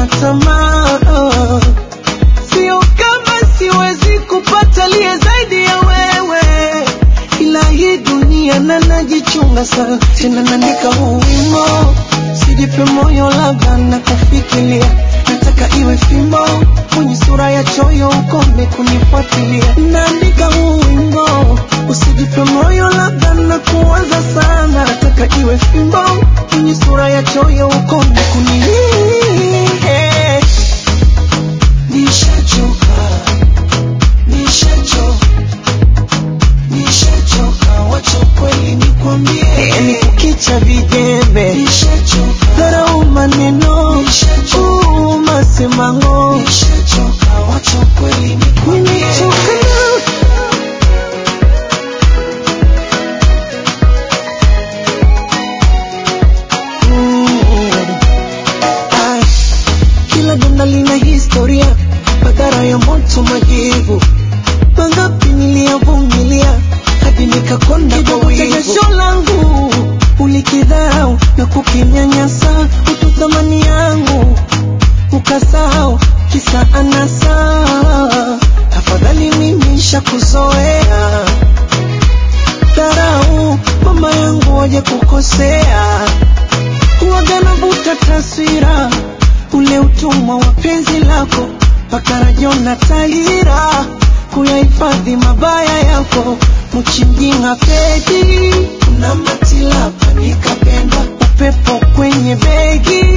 tamaa sio kama siwezi kupata liye zaidi ya wewe ila hii dunia na najichunga sana tena naandika huu wimbo sijipe moyo labda na kufikiria nataka iwe fimbo kwenye sura ya choyo ukome kunifuatilia naandika huu wimbo usijipe moyo labda na kuwaza sana nataka iwe fimbo kwenye sura ya choyo ukome kuni nishachoka nishachoka nishachoka wacha kweli nikwambie yani kukicha vijembe dharau maneno uu, masemango wacha kweli nikwambie Mm. Ai, kila donda lina historia madhara ya moto majivu mangapi niliyavumilia hadi nikakonda kwa wivu jasho langu ulikidharau na kukinyanyasa utu thamani yangu ukasahau kisa anasa afadhali mimi shakuzoea dharau mama yangu waje kukosea huwaga navuta taswira ule utumwa wa penzi lako mpaka rajona tahira kuyahifadhi mabaya yako mchimjinga pedi kuna matilapa nikapenda upepo kwenye begi